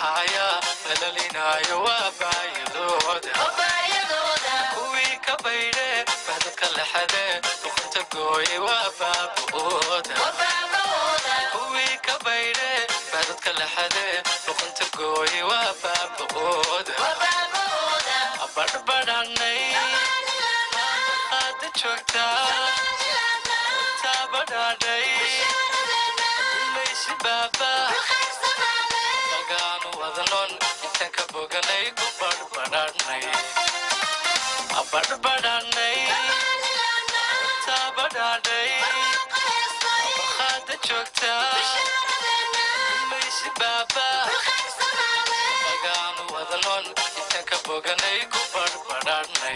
baxaya lalalinaayo waa baayadooda kuwii ka baydhe bahdadka lexade duqunta gooye waa baaba'ooda kuwii ka baydhe bahdadka lexade duqunta gooye waa baaba'ooda abadhbadhanay qaada joogtaa taabadhaadhay maysi baaba magaanu wadanon intaan ka boganay ku badhbadhanay abadhbadhanay taabadhaadhay qaada joogtaa maysi baaba magaanu wadanon intaan ka boganay ku badhbadhanay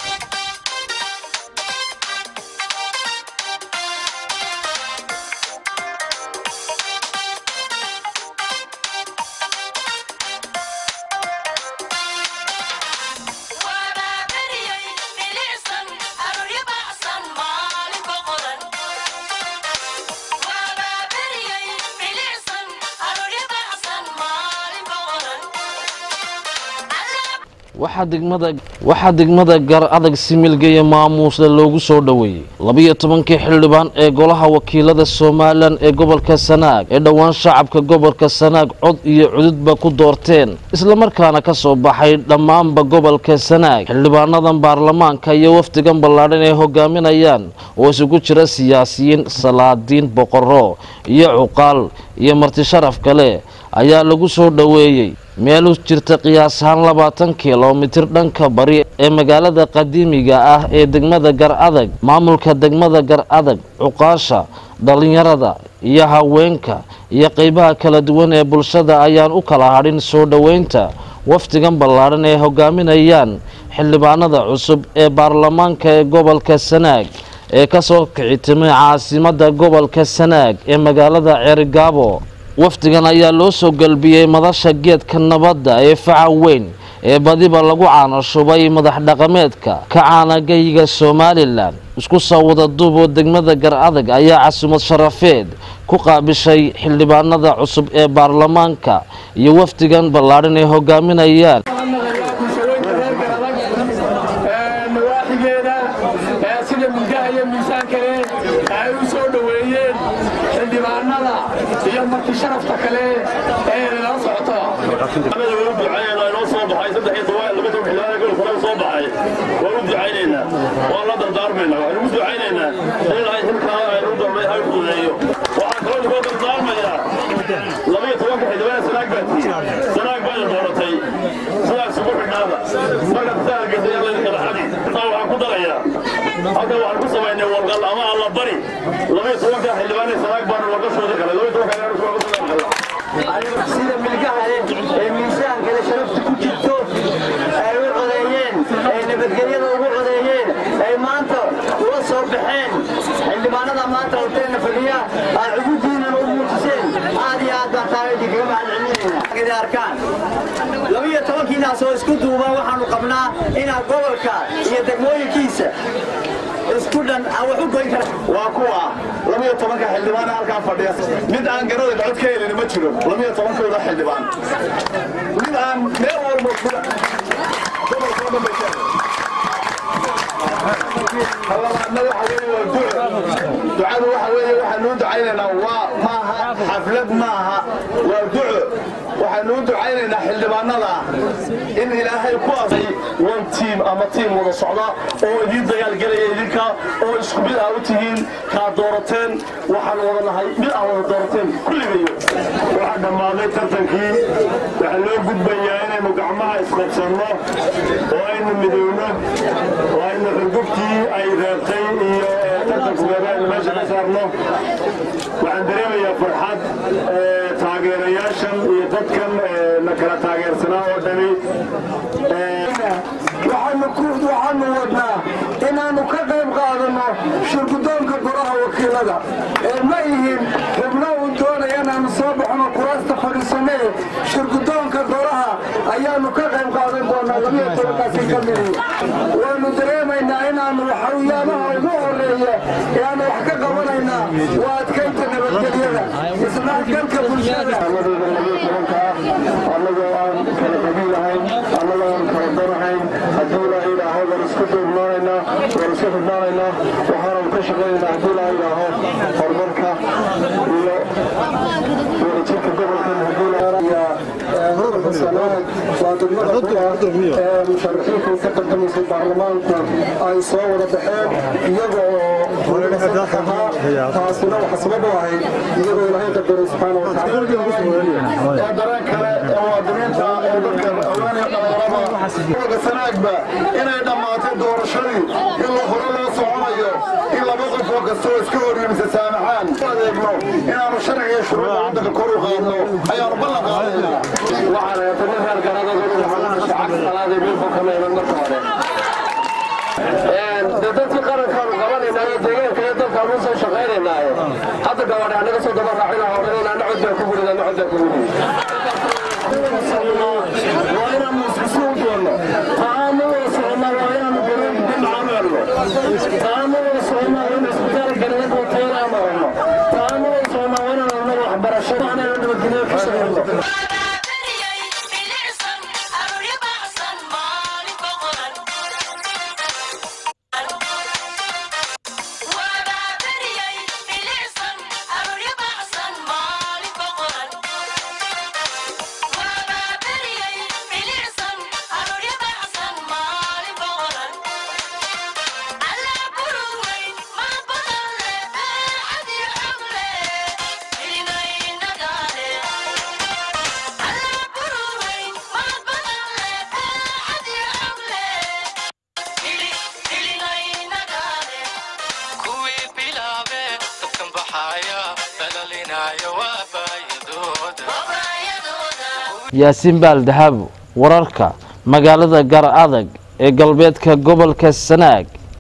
waxaa degmada gar adag similgeya maamuusle loogu soo dhoweeyey labiyo tobankii xildhibaan ee golaha wakiilada somalilan ee gobolka sanaag ee dhowaan shacabka gobolka sanaag cod iyo cududba ku doorteen islamarkaana ka soo baxay dhammaanba gobolka sanaag xildhibaanadan baarlamaanka iyo wafdigan ballaadhan ay hogaaminayaan oo isugu jira siyaasiyiin salaadiin boqorro iyo cuqaal iyo marti sharaf kale ayaa lagu soo dhoweeyey meel u jirta qiyaas ahaan labaatan kilomitir dhanka bari ee magaalada qadiimiga ah ee degmada gar adag maamulka degmada gar adag cuqaasha dhallinyarada iyo haweenka iyo qeybaha kala duwan ee bulshada ayaan u kala hadhin soo dhoweynta wafdigan ballaadhan ee hogaaminayaan xildhibaanada cusub ee baarlamaanka ee gobolka sanaag ee kasoo kicitimay caasimadda gobolka sanaag ee magaalada ceerigaabo wafdigan ayaa loo soo galbiyey madasha geedka nabadda ee faca weyn ee badiba lagu caanashubay madax dhaqameedka ka caanagayga somalilan isku soo wada duuboo degmada gar adag ayaa casumad sharafeed ku qaabishay xildhibaanada cusub ee baarlamaanka iyo wafdigan ballaadhan ay hogaaminayaan nawaaxigeeda sida milgaha iyo miisaankale ay u soo dhoweeyeen xildhibaanada iyo marti sharafta kale ee la socoto waan u ducaynaynaa waan la dardaarmaynaa waxaan ugu ducaynaynaa in ilaahay xilkaa aynu u dambeey hay fududeeyo waxaan kaloo koo dardaarmayaa labaiyo tobanka xildhibaan sanaag baa tihiin sanaag baa idin dooratay sidaas ugu xidhnaada markaad saa argaysa laydinka dhaxadi taa waxaan ku darayaa halkan waxaan ku samaynay warqal ama alla bari labaiyo tobanka xildhibaan ee sanaag baanu warqashooda galay labaiyo tobanka xildhibaan sida milgaha ee miisaankale sharafta ku jirto ay u codeeyeen ay nabadgelyada ugu codeeyeen ay maanta uga soo baxeen xildhibaanada maanta horteena fadhiya aad cugudiinan u muujiseen aad iyo aad baan taa idinkaga mahadcelinayna arkaan labiyo tobankiinaas oo isku duuban waxaanu qabnaa inaan gobolka iyo degmooyinkiisa isku dhan aan wax u goyn kara waa kuwa labiyo tobanka xildhibaan halkaa fadhiya mid aan garada cod ka helin ma jiro labiyo tobankooda xildhibaan mid aan meel walba gobolkoo dhan bay ka hallabaadna waxa weeye waa duco ducadu waxa weeye waxaanu u ducaynaynaa waa maaha xaflad maaha waa duco waxaanu u ducaynaynaa xildhibaanada in ilaahay ku asay one team ama tiim wada socda oo idiin dagaalgelaya idinka oo isku mid ah u tihiin kaa doorateen waxaan wada nahay mid ah wada doorateen kulligayo waxaa dhammaaday tartankii waxaa loo gudbayaa inaynu gacmaha isqabsanno oo aynu midowno oo aynu xurgubtii ay reebtay iyo tartanku reebay aynu meesha ka saarno waxaan dareemayaa farxad taageerayaashan iyo dadkan na kala taageersanaa oo dhani waxaanu wadnaa inaannu ka qayb qaadanno shirgudoonka golaha wakiilada ee ma ihin xubno uu doonaya inaannu soo baxno kuraasta fadhiisanee shirgudoonka golaha ayaanu ka qayb qaadan doonaa labiyo tobankaasi ka midi waanu dareemaynaa inaanu waxawiyaabaha ugu horeeya ee aanu wax ka qabanaynaa waa adkaynta nabadgelyada isdhexgalka bulshada annagoo aan kala qabiilahayn annagoo aan kala danahayn haddii ilaaha idhaaho waan isku duubnaanaynaa waan isku xidhnaanaynaa waxaanu ka shaqaynaynaa haddii ilaaha idhaaho horumarka iyo wadajirka gobolkan haddii gobolka sanaag waa degmada kuwa ee musharaxiinta ka tartamaysay baarlamaanku ay soo wada baxeen iyaga oo ahaa taasina waxa sabab u ahayd iyagoo ilaahay qadaray subxaana watacaala dareen kale ee muwaadiniinta ee dadka haweenaya dhalinyarada gobolka sanaagba inay dhammaatay doorashadii in la hore loo soconayo in laba qof oo kasta oo iska horyimisa saamaxaan u adeegno inaanu sharciga shuruucda waddanka kor u qaadno ayaanu ballan qaadaynaa waxaan heetay nin reer garadada shacab salaadii milku kama iman marka hore de dadkii qarankaanu qabanaynayo deegaanka iyo dalkaanu soo shaqaynaynaaye hadda gabadha anaga soo daba raacina odhanayna ana cod baan ku gurida ana cod baan ku gurida waa inaanu iskusi u doonno taanu wada soconnaa waa inaanu garoonkamalno taanu wada soconnaa waa inu isbitaal galbeed wateena marno taanu wada soconnaa waa inaanu annaga waxbarasho inaanu nabadgelyo ka shaqayno kuwii bilaabe dadkan baxaya dhalaalinayo waa baayadooda yaasiin baal dahabo wararka magaalada gar adag ee galbeedka gobolka sanaag